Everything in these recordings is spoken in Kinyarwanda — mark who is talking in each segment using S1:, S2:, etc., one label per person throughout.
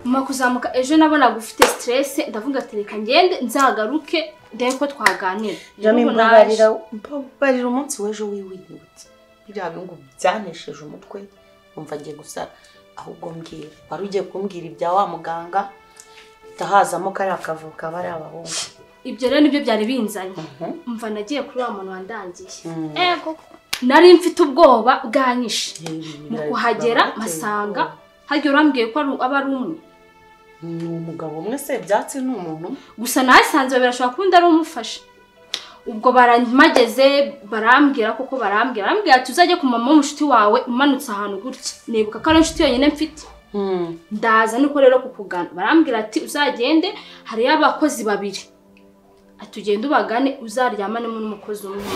S1: Mama kuzamuka ejo nabonaga ufite stress ndavuga ati reka ngende nzagaruke ndebe ko twaganira
S2: Jami
S1: N'ubu naje.
S2: mbabarira mbabarira umunsi w'ejo wiwe wibutse biriya bintu byanesheje umutwe wumva agiye gusara ahubwo mbwira wari ugiye kumbwira ibya wa muganga itahazamo kariya kavuka aba ari abahungu
S1: ibyo rero nibyo byari binzanye
S2: Mhm.
S1: mva nagiye kuri wa muntu wandangiye
S2: Mm.
S1: ego nari mfite ubwoba bwanyishe mu
S2: Birayi-
S1: kuhagera
S2: biramuteye
S1: mpasanga
S2: ubwoba.
S1: hagiye urambwiye ko ari- aba ari umwe
S2: ni umugabo umwe se byatsi ni umuntu umwe?
S1: gusa nasanze birashobora kuba undi ari umufasha ubwo baramageze barambwira koko barambwira barambwira ati uzajye ku mama w'umushuti wawe umanutse ahantu gutya nibuka ko ari inshuti yonyine mfite ndaza niko rero kukugana barambwira ati uzagende hariyo abakozi babiri ati ugende ubagane uzaryamanemo n'umukozi umwe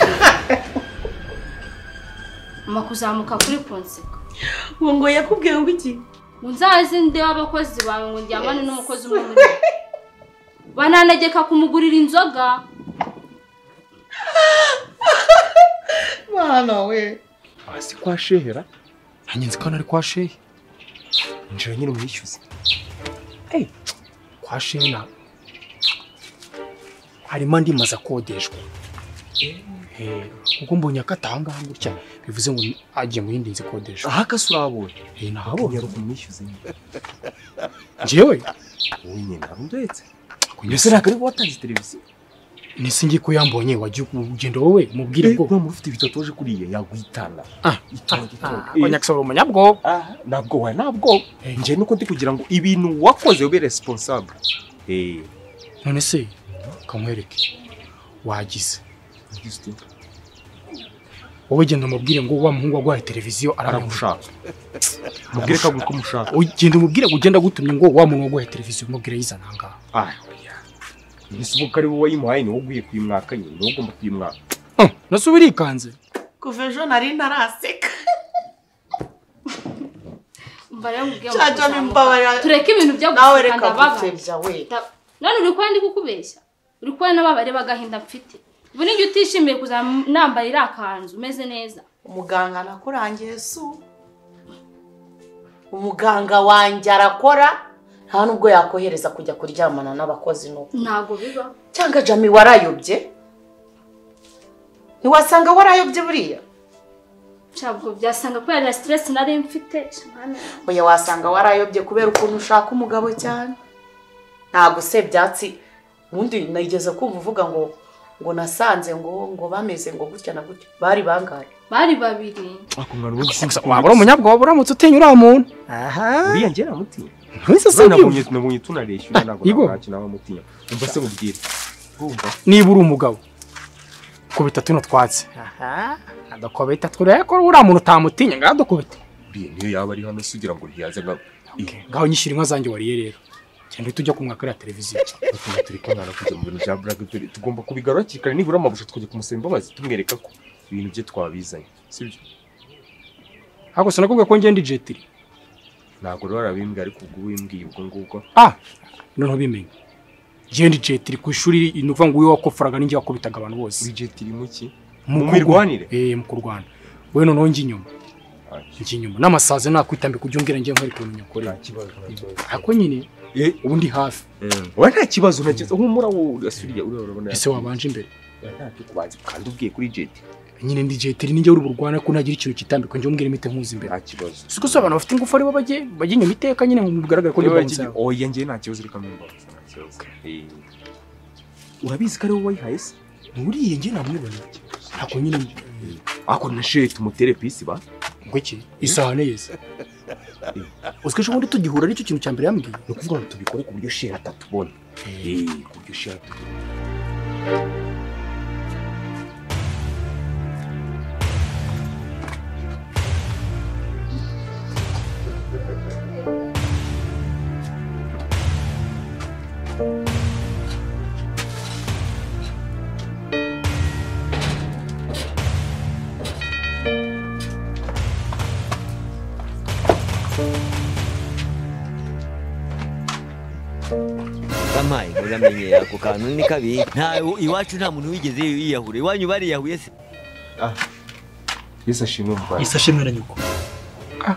S1: mama kuzamuka kuri ponseka
S2: ubu ngo yakubwiye ngo iki
S1: ngo nzaze nde w'abakozi bawe ngo ndyamane n'umukozi umwe muri bo. bananegeka kumugurira inzoga
S2: mwana we
S3: hasi kwa shehera hanyenzi ko nari kwa shehe injira nyine umwishyuze Hey, kwa shehe na harimo andi mazu akodeshwa Eh, ubwo mbonye akatanga gutya bivuze ngo ni- agiye mu yindi nzu ikodeshwa
S4: aha akasi urabonye
S3: Eh, nahabonye
S4: nyaruka umwishyuze nyine
S3: njyewe
S4: wowe nyine arundetse mbese
S3: kunyesera
S4: ntabwo ari watanze televiziyo
S3: nisi ngiye ko yambonye wajya ugenda wowe mubwire
S4: Eh,
S3: bwo
S4: uriya muntu ufite ibitatoje kuriya yaguhitana
S3: Ah.
S4: itonde itonde Eh,
S3: abanyagisoro umunyabwoba
S4: aha, ntabwo wawe ntabwo njye nuko ndi kugira ngo ibintu wakoze ube responsable eh
S3: none se kamwereke wagize
S4: ugize ute?
S3: wowe genda umubwire ngo wa muhungu waguhaye televiziyo aramushaka
S4: aragushaka mubwire ko agura uko umushaka
S3: ugenda umubwire ngo ugenda agutumye ngo wa muntu waguhaye televiziyo umubwire yizana ahangaha
S4: ah oya mbese ubwo ko ari wowe wayimuhaye ni wowe ugiye kuyimwaka nyine ni wowe ugomba kuyimwaka
S3: Ah, nasubira ikanze
S2: kuva ejo nari ntaraseka
S1: Umva rero nkubwiye
S2: Cya
S1: ngo
S2: Jami
S1: kuzamuka.
S2: mbabarira.
S1: tureke ibintu byo
S2: nawe
S1: gusuka
S2: reka
S1: ndababaye
S2: gutebya we
S1: Da- none uri kuba ndi kukubeshya uri kuba n'ababare b'agahinda mfite ubu n'igihe utishimiye kuzanambaye iriya kanzu umeze neza
S2: umuganga nakurangiye su umuganga wanjye arakora nta nubwo yakohereza kujya kuryamana n'abakozi n'ubu
S1: ntabwo biba
S2: cyangwa jami warayobye ntiwasanga warayobye buriya
S1: ntabwo byasanga kubera na siteresi nari mfite Shamana.
S2: oya wasanga warayobye kubera ukuntu ushaka umugabo cyane ntabwo se byatsi ubundi nageze kumva uvuga ngo ngo nasanze ngo ngo bameze ngo gutya na gutya bari bangahe
S1: bari babiri
S4: ako mwana ubundi
S3: gusa waba uri umunyabwoba uramutse utinye uriya muntu
S4: uriya njye namutinya
S3: ntuse se
S4: nabonye nabonye tunareshyura
S3: Ah,
S4: ntabwo
S3: Igor.
S4: ntacyo naba mutinya umva se mubwire urumva
S3: niba uri umugabo kubita tuno twatsi adakubita turebe ko uriya muntu utamutinya ngaho adukubita
S4: buriya niyo yaba ari hano se ugira ngo ntiyaze nka
S3: Okay, ngaho nyishyira inka zanjye wariye rero cyane uhita ujya kumwaka iriya televiziyo
S4: Batuma turi kumwana kujya mu bintu bya Black Beauty. Tugomba kubigarura hakiri kare nibura amabusha tukajya kumusaba imbabazi tumwereka ko ibintu bye twabizanye. Sibyo?
S3: ariko sinakubwiye ko ngenda ijetiri
S4: Ntabwo rero arabimbwa ariko ubwo wimbwiye ubwo ngubwo.
S3: ah noneho bimenye ngenda ijetiri ku ishuri ni ukuvuga ngo wowe wakofaraga n'ingi wakubitaga abantu bose
S4: Budget iri mu ki?
S3: Mu
S4: Mu mirwanire?
S3: eh mu kurwana we noneho njya inyuma njya inyuma n'amasazi nakwitambika ujya umbwira njye nkore ukuntu nyakore
S4: Nta kibazo. nta kibazo.
S3: ako nyine
S4: Eh,
S3: ubu ndi hafi
S4: wowe nta kibazo ntakibazo. Humura wowe asuriya uriya urabona.
S3: ese wabanje imbere
S4: Ntacyo kubanza kandi ubwiye kuri jet.
S3: nyine ndi jetiri ninjye uri burwana ko ntagira ikintu kitambika njye umbwira imite nkuzi imbere
S4: Nta kibazo.
S3: siko se abantu bafite ingufu ari bo bajye bajya inyuma iteka nyine ngo bigaragare ko ndi
S4: Niba
S3: bonza
S4: iki- Oya njye nta kibazo reka mumbabaze. nta kibazo. Eh. Urabizi ko ari wowe wayihaye se?
S3: uriye njye namubona ntabwo nyine
S4: Ako na shit tumutere pisi ba.
S3: ngo iki isahane yeze uziko ejo bundi tugihura aricyo kintu cya mbere yambwiye
S4: Ni ukuvuga ngo tubikore ku buryo shit atatubona. Eh, ku buryo shit atatubona.
S5: kamaye muramenye ako kantu ni kabi nta iwacu nta muntu wigeze yiyahura iwanyu bariyahuye se
S4: Yesu ashimwe mu Rwanda
S6: isashi mwe na nyoko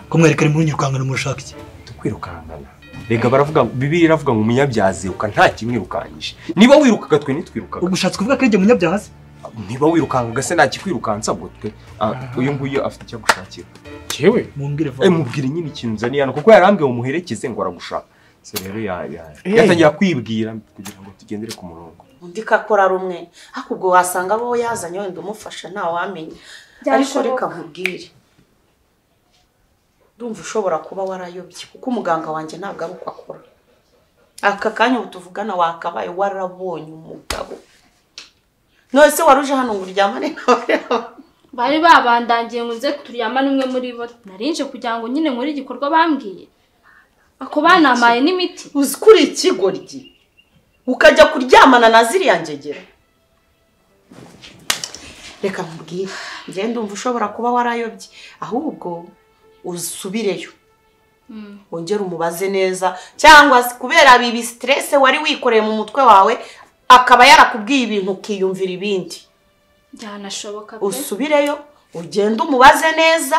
S6: ko mwereka ari muri nyirukangana murashaka iki
S4: tukwirukangana rega baravuga ngo bibiri iravuga ngo umunyabyaha yiruka nta kimwirukanyije niba wirukaga twe nitwirukaga
S6: ubushatse kuvuga ko ari jye munyabyaha se
S4: niba wirukangaga se nta kikwirukansa ngo twe Ah, uyu nguyu afite icyo agushakira
S3: Jewe
S6: mumbwire
S4: Eh,
S6: vuba
S4: mubwire nyine ikintu nzaniye hano kuko yarambwiye ngo muherekeze ngo aragushaka so rero ya- ya- yatangira kwibwira kugira ngo tugendere ku murongo
S2: undi kakora rumwe ariko ubwo wasanga abo yazanye wenda umufasha ntawamenya ariko
S1: Byashoboka.
S2: reka nkubwire ndumva ushobora kuba warayobye kuko umuganga wanjye ntabwo ari uko akora aka kanya ubu tuvugana wakabaye warabonye umugabo none se wari uje hano ngo uryamane nawe
S1: bari babandangiye ngo nze turyama n'umwe muri bo narinje kugira ngo nyine nkore igikorwa bambwiye ako banamaye n'imiti
S2: uzi ko uri ikigoryi ukajya kuryamana na ziriya ngegera reka nkubwire njyewe ndumva ushobora kuba warayobye ahubwo usubireyo wongere umubaze neza cyangwa se kubera bibi siterese wari wikoreye mu mutwe wawe akaba yarakubwiye ibintu ukiyumvira ibindi
S1: byanashoboka pe
S2: usubireyo ugende umubaze neza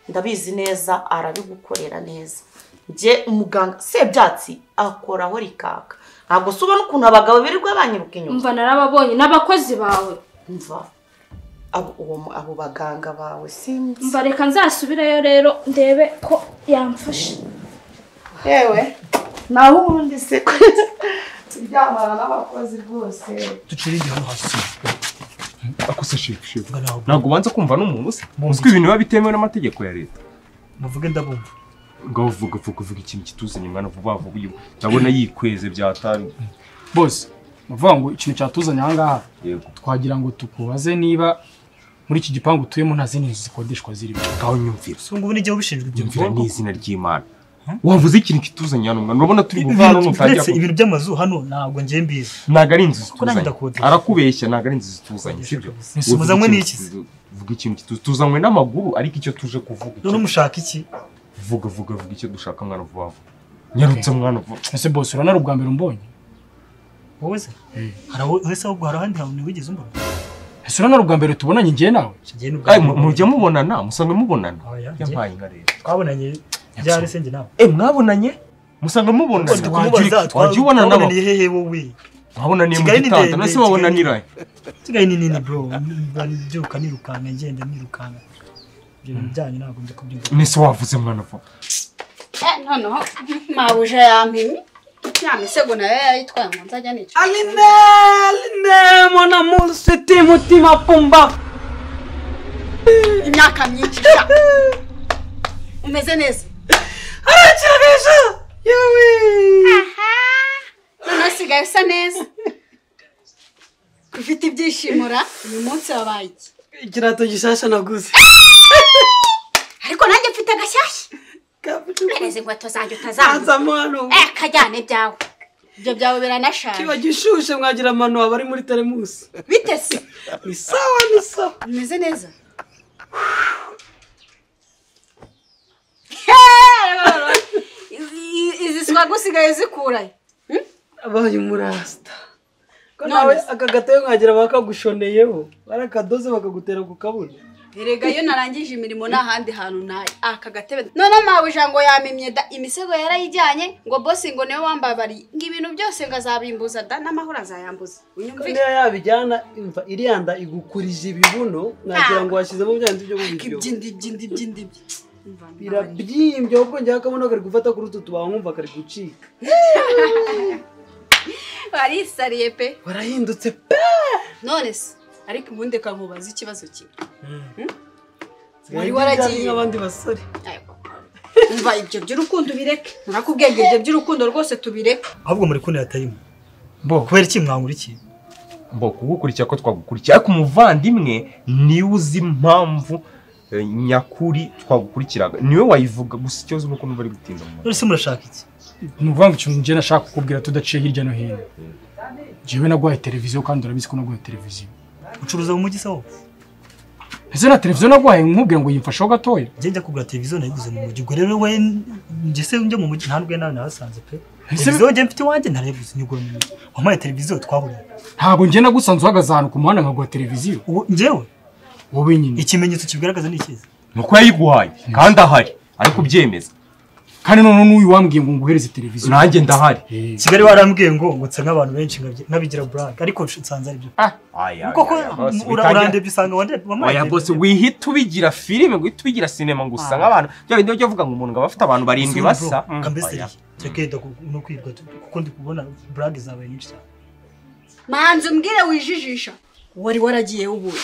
S2: ndabizi neza arabigukorera neza njye umuganga sebyatsi akoraho rikaka ntabwo se ubona ukuntu abagabo birirwa banyiruka inyuma
S1: umva narababonye n'abakozi bawe
S2: mva abo, uwo- abo baganga bawe sinzi
S1: umva reka nzasubireyo rero ndebe ko yamfashe
S2: yewe naho ubundi se turyamana n'abakozi rwose
S6: ducirinde hano hasi
S4: akose shefu shefu
S6: mvuga nawe
S4: ntabwo ubanza kumva n'umuntu se uzwi ibintu biba bitemewe n'amategeko ya leta
S6: muvuge ndabumva
S4: ngaho vuga vuga vuga ikintu kituzanye mwana vuba vuba uyu ndabona yikweze byataye
S3: bose bavuga ngo ikintu cyatuzanye aha ngaha
S4: yego
S3: twagira ngo tukubaze niba muri iki gipangu utuyemo nta zindi nzu zikodeshwa zirimo
S4: ngaho nyumvira
S6: si ngubu n'igihe ubishinzwe ibyo
S4: nyumvira n'izina ry'imana wavuze ikintu kituzanye hano mwana urabona turi
S6: Ibintu-
S4: buvana nutajya
S6: uretse ibintu by'amazu hano ntabwo njye mbizi
S4: ntabwo ari inzu
S6: Kuko
S4: zituzanye
S6: nanjye ndakodesha.
S4: arakubeshya ntabwo ari inzu zituzanye sibyo
S6: Ese muzanywe n'iki se?
S4: vuga ikintu kituzanye tuzanywe n'amaguru ariko icyo tuje kuvuga icyo-
S6: none mushaka iki
S4: vuga vuga vuga icyo dushaka mwana vuba vuba nyarutse mwana vuba
S3: ese bose urabona ari ubwa mbere umbonye
S6: wowe se hari aho ese ahubwo hari ahandi hantu wigeze umbona
S3: ese urabona ari ubwa mbere tubonanye njye nawe
S6: njye n'ubwa
S4: Ay,
S6: mbere.
S4: mu- mujya mubonana musanga mubonana
S6: Oya,
S4: yampaye inka rero
S6: twabonanye ryari se njye nawe
S4: eh mwabonanye musanga mubonana
S6: Twagira-
S4: Wagira- wagiye ubonana nabo
S6: twabonaniye hehe wowe
S4: wabonaniye mu
S6: Kigali ni
S4: gitanda
S6: ndende,
S4: nase
S6: Kigali-
S4: wabonanira
S6: kigali ni nini bro mba mbyuka nirukanga ngenda nirukanga ibyo bintu byanyu ntabwo njya kubyumva
S4: nese wavuze mwana vuba
S7: noneho mabuja yampimye ya misego nayo yayitwaye ngo nzajya nica
S2: aline aline mona munsiti mutima pumba
S7: imyaka myinshi sha umeze neza
S2: arakinisha yewe
S7: noneho usigaye usa neza ufite ibyishimura uyu munsi wabaye iki
S8: ikirato gishasha naguze
S7: ariko nanjye mfite agashyashya mpereza inkweto zanjye utazambuka
S8: kazamo hano
S7: eh kajyane ibyawe ibyo byawe biranashaje
S8: kiba gishushe mwagira amano waba ari muri teremusi
S7: bitese
S8: ni sawa ni sawa
S7: umeze neza Izi- izi siwaga usigaye zikuraye
S8: abaye umurasita ko
S7: None
S8: nawe
S7: se-
S8: aka gatayo mwagira bakagushoneyeho barakadoze bakagutera ku kabuno
S7: erega iyo narangije imirimo nta handi hantu nayo aka gatebe noneho mabuja ngo yamimye da imisego yarayijyanye ngo bosi ngo niwe wambabariye ngo ibintu byose ngo azabimbuza da n'amahoro azayambuza
S8: kandi
S7: unyumvire
S8: iyo yabijyana imva iriya nda igukurije ibibuno nagira ngo washyizemo bya bindi byo mubiryo
S7: iby'indibyi indibyi indibyi Umva, nawe.
S8: birabyimbye ahubwo njyewe akabuno kari gufata kuri utu tubaho nkumva kari gucika
S7: warisariye pe
S8: warahindutse pe
S7: none se ariko ubundi reka nkubaza ikibazo kimwe Wari
S8: Sigaye
S7: waragiye.
S8: ndi nk'abandi basore
S7: umva ibyo by'urukundo ubireke narakubwiye ngo ibyo by'urukundo rwose tubireke
S6: ahubwo muri kuntera atarimu
S4: Bo.
S6: kubera iki mwangura iki
S4: mbo kugukurikira ko twagukurikiye ariko umuvandimwe niwe uzi impamvu eh, nyakuri twagukurikiraga niwe wayivuga gusa ikibazo ni uko numva ari gutinda mu
S6: none se murashaka iki
S3: ni ukuvuga ngo ikintu njye nashaka kukubwira tudaciye hirya no hino jewe naguhaye televiziyo kandi urabizi ko naguhaye televiziyo
S6: ucuruza mu mujyi se wowe
S3: ese na televiziyo naguhaye nkubwira ngo yimfasheho gatoya
S6: njye njya kugura televiziyo nayiguze mu mujyi ubwo rero we njye se njya mu mujyi nta n'ubwo nawe nahasanze pe
S3: Ese-
S6: televiziyo njye mfite iwanjye ntareguze nyigura mu mujyi wampaye televiziyo twaburiye
S3: ntabwo njye nagusanze uhagaze ahantu ku muhanda nkaguha televiziyo
S6: ubu njyewe
S3: wowe nyine
S6: ikimenyetso kibigaragaza ni ikizi
S4: ni uko yayiguhaye kandi ahari ari kubyemeza
S3: kandi none n'uyu wambwiye ngo nguhereze televiziyo
S4: nanjye ndahari
S3: Eh,
S6: kigali warambwiye ngo ngutse nk'abantu benshi nkabye- nkabigira burake ariko nsanze aribyo
S4: Aya,
S6: koko
S4: aya, boss,
S6: ura-
S4: witangira-
S6: urandebye usanga wande- wampaye
S4: oya bose
S6: televiziyo.
S4: wihita ubigira filime ngo uhite ubigira sinema ngo usa nk'abantu bya bindi byo uvuga ngo umuntu ngo aba afite abantu barindwi
S6: Suri, bro,
S4: basa Mm,
S6: kambeseri
S4: oya.
S6: tekeda no kwirwa tu- kuko ndi kubona burage zabaye nyinshi cyane
S7: manzi umbwire wijijisha wari waragiye ubundi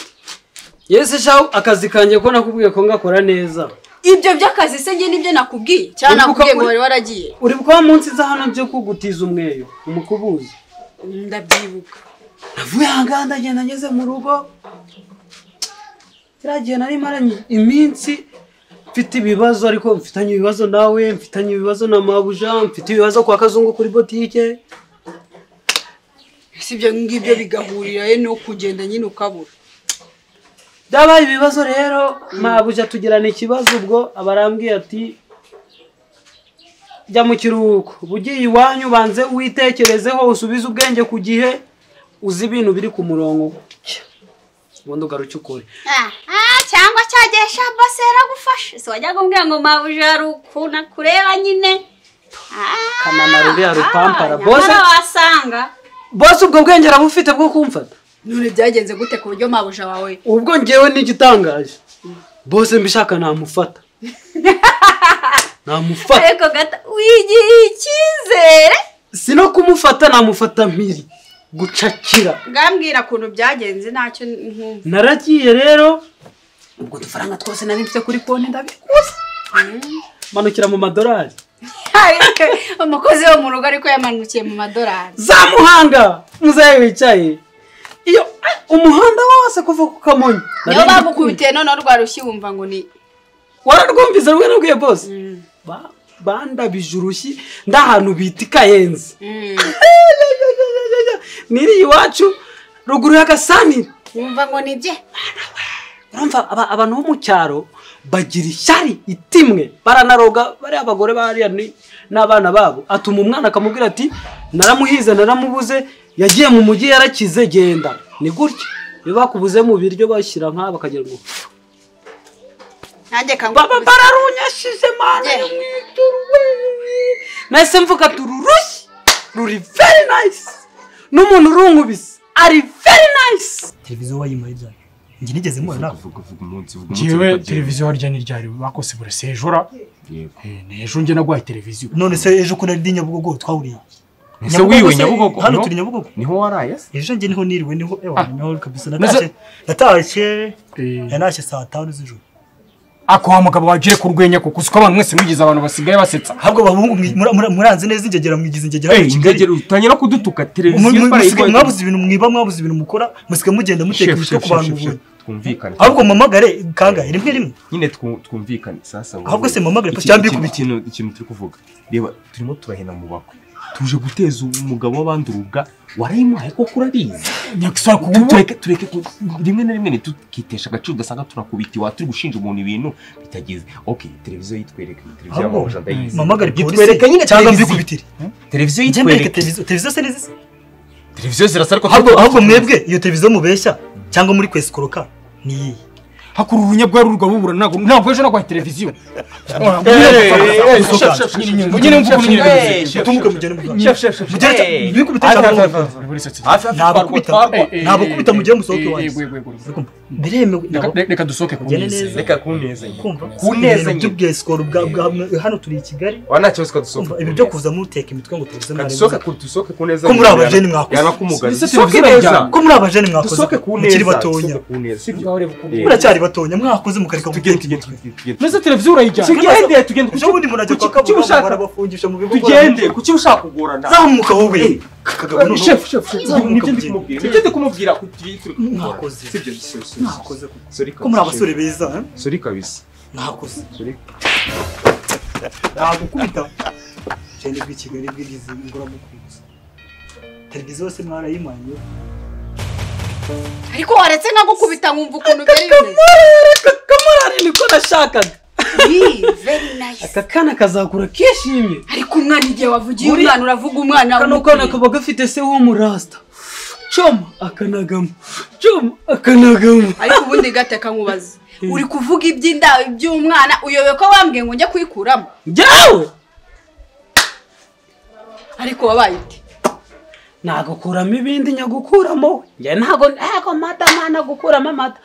S8: yesi shaho akazi kanjye ko nakubwiye ko ngakora neza
S7: ibyo by'akazi se njye nibyo nakubwiye cyangwa
S8: Uri
S7: nakubwiye
S8: kuka-
S7: ngo wari waragiye
S8: uri bwa munsi nza hano byo kugutiza umweyo umukubuzi
S7: ndabyibuka
S8: navuye ahangaha ndagenda ngeze mu rugo kiriya gihe nari maranye iminsi mfite ibibazo ariko mfitanye ibibazo nawe mfitanye ibibazo na mabuja mfite ibibazo kwa kazungu kuri botike
S7: si ibyo ngibyo bigahurira ye no kugenda nyine ukabura
S8: byabaye ibibazo rero mabuja tugirana ikibazo ubwo aba arambwiye ati jya mu kiruhuko uba ugiye iwanyu ubanze witekerezeho usubize ubwenge ku gihe uzi ibintu biri ku murongo gutya ubundi ugaruke ukore
S9: aha cyangwa cyagesha bose yaragufashe si wajyaga umbwira ngo mabuja hari ukuntu akureba nyine
S8: kanana ruriya rupampara bose
S9: nyamara wasanga
S8: bose ubwo bwenge arabufite bwo kumfata
S7: none byagenze gute ku buryo mabuja wawe
S8: ubwo ngewe n'igitangaje bose mbishaka namufata namufata
S9: ariko gata wigiriye icyizere
S8: si no kumufata namufata mpiri gucakira
S7: ngambwira ukuntu byagenze ntacyo nkumva
S8: naragiye rero ubwo udufaranga twose nari mfite kuri konti ndabikuza manukira mu madorari
S7: umukozi wo mu rugo ariko yamanukiye mu madorari
S8: za muhanga muzehe wicaye iyo ah, umuhanda wose kuva ku kamonyi
S7: niyo bagukubitiye noneho rwarushye wumva ngo ni
S8: wararwumvise rwe nabwiye bose Ba- bandabije urushyi ndahantu bita ikayenzi
S7: Mm.
S8: niri iwacu ruguru y'agasanira
S7: wumva ngo ni bye
S8: urumva aba- abantu bo mu cyaro bagira ishyari itimwe baranaroga bariya abagore bariya ni- n'abana babo atuma umwana akamubwira ati naramuhize naramubuze yagiye mu mujyi yarakize genda ni gutya iyo bakubuze mu biryo bashyira nk'aba bakagira ngo
S7: nanjye
S8: baba
S7: kangukubita
S8: bararunyashije mana
S7: Yeah.
S8: yo mu ijuru we. nahise mvuga ati uru rushyi ruri very nice n'umuntu urunkubise ari very nice
S6: televiziyo wayimpaye byanyu njye nigeze mubona nawe
S4: Vuga, vuga umunsi, vuga umunsi
S3: njyewe
S4: bitagenze.
S3: televiziyo harya n'iryari bakose burasejora
S4: Yego.
S3: n'ejo njye naguhaye televiziyo
S6: none se ejo ko nari nyabugogo twahuriye
S4: Ese wiwe
S6: se,
S4: Nyabugogo?
S6: hano
S4: No.
S6: turi nyabugogo
S4: niho waraye se
S6: ejo njye niho niriwe niho ewa niho kabisa
S3: Maze-
S6: natashye natashye
S3: Eh.
S6: natashye saa tanu z'ijoro
S3: ako wa mugabo wagire ku rwenya kuko uzi ko abantu mwese mwigize abantu basigaye basetsa
S6: ahubwo abahungu mwi- mura- mura- muranze neza ingegera mwigize ingegera
S4: Hey,
S6: mu Kigali.
S4: ingegero utangira kudutuka
S6: Mu-
S4: televiziyo
S6: mu- musigaye
S4: barayiguhaye.
S6: mwabuze ibintu mwiba mwabuze ibintu mukora musigaye mugenda muteka
S4: Chef,
S6: imitwe
S4: chef,
S6: ku bantu
S4: chef, chef,
S6: ubu
S4: twumvikane
S6: ahubwo mumamagare kangahe rimwe rimwe
S4: nyine twu- twumvikane sasa wowe.
S6: Ahubwo se mpamagare,
S4: Iki-
S6: cyangwa
S4: iki-
S6: ikubite.
S4: ikintu ikintu turi kuvuga reba turimo turahena mu bakwe tuje guteza umugabo w'abandi urubwa warayimuhaye koko urabizi
S3: nyakisara kugutuye
S4: tureke tureke ku- rimwe na rimwe ntitukitesha agaciro ugasanga turakubiti wa turi gushinja umuntu ibintu bitageze ok televiziyo yitwereka televiziyo
S6: Ahubwo,
S4: y'amahoro ndayizi
S6: mamagare polisi
S4: yitwereka nyine
S6: cyangwa
S4: televiziyo
S6: mbikubitire
S4: televiziyo
S6: njye mbereke
S4: yitwereka
S6: televiziyo televiziyo se nizisi
S3: televiziyo zirasa ariko
S6: ahubwo ahubwo mwebwe iyo televiziyo mubeshya cyangwa muri kwesikoroka ni iyihe
S3: hakuru urunya rwari rugabubura ntabwo ntabwo ejo naguhaye televiziyo nyine mvuga ukuntu nyine bivuze.
S6: utumbuke mugende mugende
S4: Chef, chef, chef,
S6: Mugere
S4: chef.
S6: cyane,
S4: Hey.
S6: mwikubite
S4: Hafi,
S6: cyane.
S4: hafi, hafi, hafi. Hafi, hafi,
S6: Ntabwo
S4: twarwa,
S6: kubita
S4: twarwa.
S6: ntabwo kubita mugire musohoke wanjye
S3: Eh, eh, eh, eh, eh,
S6: Urikumva? biremewe
S3: reka-
S6: ntabwo-
S3: reka dusohoke ku
S6: Ugende
S3: minsi
S6: neza.
S4: reka kunezanye
S6: kumva
S4: kunezanye.
S6: ibintu by'ubwesikoro bwa bwa hano turi i kigali
S4: wa nta kibazo twadusohoka
S6: kumva ibi byo kuza muteka imitwe ngo televiziyo
S4: Reka
S6: mwari
S4: dusohoke ku dusohoke ku neza
S6: Ko muri aba jeni mwakoze.
S4: yana kumugari
S3: Mbese
S4: dusohoke
S3: televiziyo
S4: neza
S3: yajyanye.
S6: ko muri abajene mwakoze
S4: dusohoke ku neza
S6: mukiri batonya
S4: dusohoke ku neza
S3: sibyo wareba ukuntu
S4: Eh.
S6: muracyari batonya mwakoze mukareka
S4: tugende tugende
S6: guteka imitwe
S4: tugende, tugende
S3: mbese televiziyo urayijyana
S4: tugende tugende
S6: ejo bundi umuntu ajya
S4: Kuki-
S6: kwa
S4: kuki
S6: kabuga
S4: ushaka-
S6: barabafungisha mu bigo
S4: tugende kuki ushaka kugorana
S6: zamuka wowe kagabo
S4: Eh,
S6: noneho-
S4: chef, chef, chef,
S6: Zamuka
S4: nibyo ndi
S6: ugende.
S4: kumubwira nibyo ndi kumubwira ku- tugende turi kugorana.
S6: Mwakoze.
S4: sibyo si- si- si-
S6: Mwakoze.
S4: Sorry
S6: ko muri
S4: kabisa.
S6: abasore beza eh?
S4: Sorry kabisa
S6: mwakoze
S4: Sorry.
S6: nagukubita cyane bw'i kigali bw'igizi ngura televiziyo yose mwarayimanye
S7: ariko waretse nkagukubita nkumva ukuntu biri bimeze
S8: kamurari niko nashakaga
S7: Ii, very nice
S8: aka kana kazakura kishimye
S7: ariko umwana igihe wavugiye
S8: Muri-
S7: umwana uravuga umwana
S8: kano kana kaba gafite se w'umurasta coma akanagamo coma akanagamo
S7: ariko ubundi gate kankubaza uri kuvuga iby'inda iby'umwana uyobe ko wambwiye ngo njye kwikuramo
S8: jyawe
S7: ariko wabaye ute
S8: nagukuramo ibindi nyagukuramo we njye ntago ntago amata mwana gukuramo amata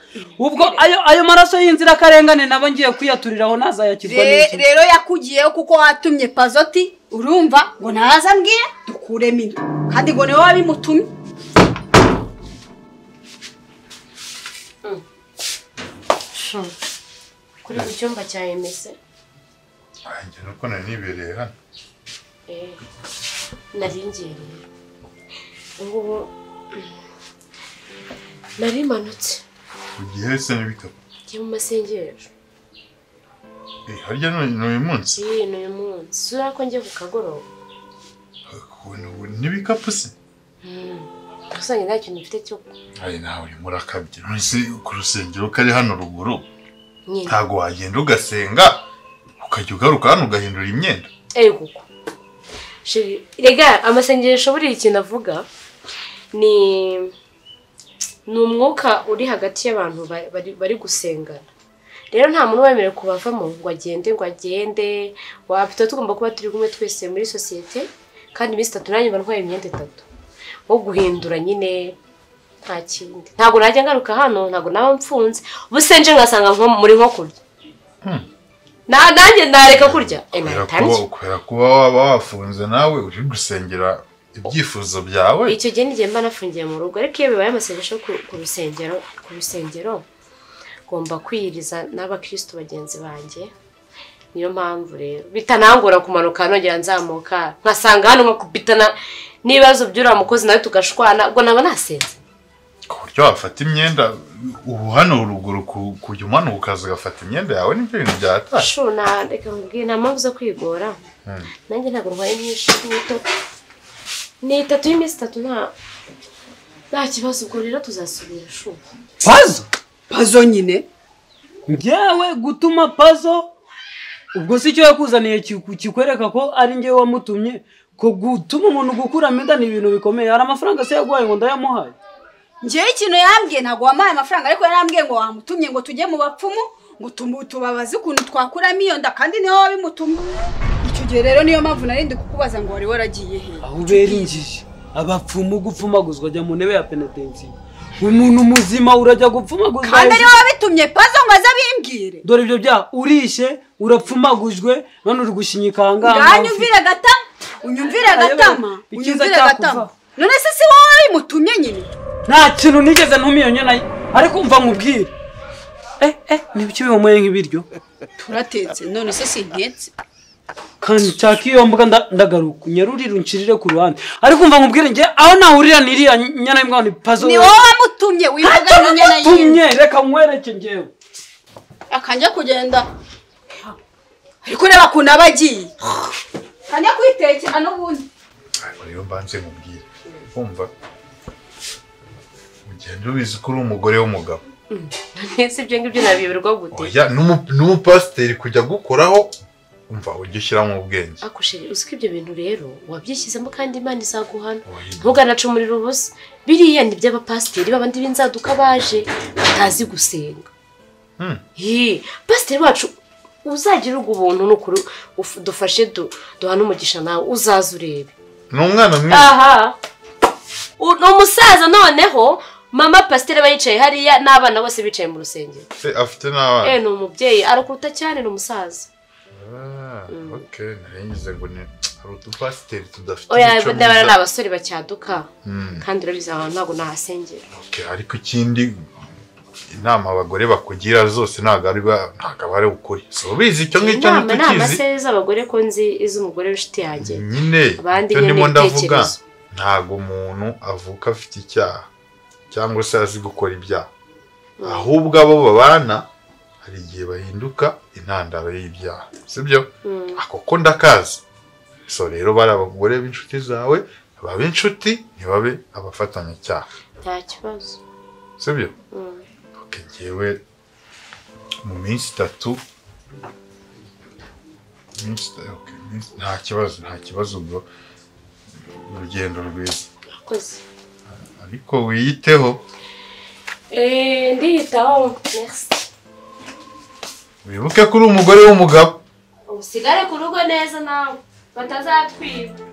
S8: ubwo ayo ayo maraso y'inzirakarengane nabo ngiye kuyaturiraho nazayakizwa
S7: Re-
S8: n'iki
S7: rero yakugiyeho kuko watumye pazoti urumva ngo naza mbwiye dukuremo inda kandi ngo niwe wabimutumye
S2: kuri mu cyumba cya emese
S4: njye nuko nari nibereye hano
S2: nari ngereye ubungubu nari manutse
S4: ku gihe se n'ibikapu
S2: njye mu masengesho
S4: Eh, harya none ni uyu munsi
S2: iyi ni uyu munsi sura ko njye ku kagoroba
S4: ukuntu ubu n'ibikapu se
S2: usanga nta kintu mfite cyo
S4: hari nawe urimo urakabya none se ku rusengero kari hano ruguru
S2: nyine
S4: ntabwo wagenda ugasenga ukajya ugaruka hano ugahindura imyenda
S2: eri kuko sheri rega amasengesho buriya ikintu avuga ni ni umwuka uri hagati y'abantu ba- bari- bari gusengana rero nta muntu wemerewe kubavamo ngo agende ngo agende wapita tugomba kuba turi kumwe twese muri sosiyete kandi iminsi itatu nanjye mba ntwaye imyenda itatu wo guhindura nyine nta kindi ntabwo najya ngaruka hano ntabwo naba mfunze ubuse nje ngasanga nko- muri nko kurya
S4: Hmm.
S2: Na- nanjye nareka kurya Eh,
S4: kubera
S2: nabitangiye.
S4: kuba- kubera kuba waba wafunze nawe uri gusengera ibyifuzo byawe
S2: icyo gihe n'igihe mba nafungiye mu rugo ariko iyo bibaye amasengesho ku ku rusengero ku rusengero ngomba kwiyiriza n'abakristo bagenzi banjye niyo mpamvu rero bitanangora kumanuka nongera nzamuka nkasanga hano nkakubitana n'ibibazo by'uriya mukozi nawe tugashwana ubwo naba nasenze
S4: ku buryo wafata imyenda ubu hano ruguru ku- kujya umanuka ukaza ugafata imyenda yawe nibyo bintu byatashye
S2: shu na reka nkubwire nta mpamvu zo kwigora
S4: Hmm.
S2: nanjye ntabwo ndwaye myinshi ni itatu ni itatu y'iminsi itatu nta nta kibazo ubwo rero tuzasubira shu
S8: pazo
S7: pazo nyine
S8: njyewe gutuma pazo ubwo si cyo yakuzaniye kiku- kikwereka ko ari njyewe wamutumye ko gutuma umuntu gukuramo inda ni ibintu bikomeye hari amafaranga se yaguhaye ngo ndayamuhaye
S7: njyewe ikintu yambwiye ntabwo wampaye amafaranga ariko yarambwiye ngo wamutumye ngo tujye mu bapfumu ngo tumu- tubabaze ukuntu twakuramo iyo nda kandi niwe wabimutumye icyo gihe rero niyo mpamvu nari ndi kukubaza ngo wari waragiye he
S8: aho ubera injiji abapfumu gupfumaguzwa ajya mu ntebe ya penetensiyo umuntu muzima urajya gupfumaguzwa
S7: kandi
S8: hejuru-
S7: ariwe wabitumye pazo ngo aze abimbwire
S8: dore ibyo byaha urishe urapfumagujwe none uri gushinyika ahangaha
S7: ngaho unyumvire agatama unyumvire agatama
S8: Ikiza
S7: unyumvire
S8: cyakuvaho.
S7: agatama none se si wowe wabimutumye nyine
S8: nta kintu nigeze ntumiyo nyine ariko mva nkubwire eh eh nibiki bihumuye nk'ibiryo
S7: turatetse none se sintetse
S8: kandi nshaka iyo mbuga nda- ndagaruka unyarurire unshirire ku ruhande ariko mva nkubwire njye aho nahurira n'iriya nyana y'imbwa ni pazo
S7: ni wowe wamutumye wivuga n'inyana
S8: tumye
S7: yiwe
S8: reka nkwereke njyewe
S7: akajya kugenda ariko ureba ukuntu aba agiye kajya kwitekera n'ubundi
S4: Ariko rero mbanze nkubwire kumva ugenda ubizi ko uri umugore w'umugabo
S2: ese ibyo ngibyo nabiyoberwa gute
S4: oya n'umu- n'umupasiteri kujya gukoraho umva ujya ushyiramo ubwenge
S2: akosheri uzi ko ibyo bintu rero wabyishyizemo kandi imana izaguhana ntuganacumurira ubusa biriya ni iby'abapasiteri babandi b'inzaduka baje batazi gusenga
S4: Hmm.
S2: Yee, pasiteri wacu uzagira ubwo ubuntu n'ukuri uf- dufashe du- duhane umugisha nawe uzaze urebe
S4: ni umwana mwiza
S2: aha U- ni umusaza noneho mama pasiteri aba yicaye hariya n'abana bose bicaye mu rusengero
S4: se afite n'abana
S2: eh ni umubyeyi arakuruta cyane ni umusaza
S4: Ah, ok narengize ngo ni hari udupasiteri tudafite
S2: oya
S4: imico
S2: ndabona ni
S4: myiza.
S2: abasore bacyaduka
S4: Hmm,
S2: kandi urabizi ahantu ntabwo nahasengera
S4: ok, ariko ikindi inama abagore bakugira zose ntabwo ari ba- ntabwo aba ari ukuri si ubizi icyo ngicyo
S2: inama nama
S4: ntitukizi
S2: se z'abagore ko nzi iz'umugore w'inshuti yanjye
S4: nyine
S2: abandi
S4: icyo
S2: nyine
S4: ndimo
S2: ni
S4: ndavuga
S2: ibitekerezo
S4: ntabwo umuntu avuka afite icyaha cyangwa se azi gukora ibyaha ahubwo abo babana hari igihe bahinduka intandaro y'ibyaha sibyo
S2: Mm.
S4: ako ko ndakazi so rero bari abagore b'inshuti zawe babe inshuti ntibabe abafatanyacyaha
S2: nta kibazo
S8: sibyo ngewe mu minsi itatu iminsi ita- okay, iminsi- nta kibazo nta kibazo bro urugendo rwiza
S1: Akoze.
S8: ariko wiyiteho
S1: Eh, ndiyitaho merci
S8: wibuke ko uri umugore w'umugabo
S1: usigare ku rugo neza nawe batazatwiba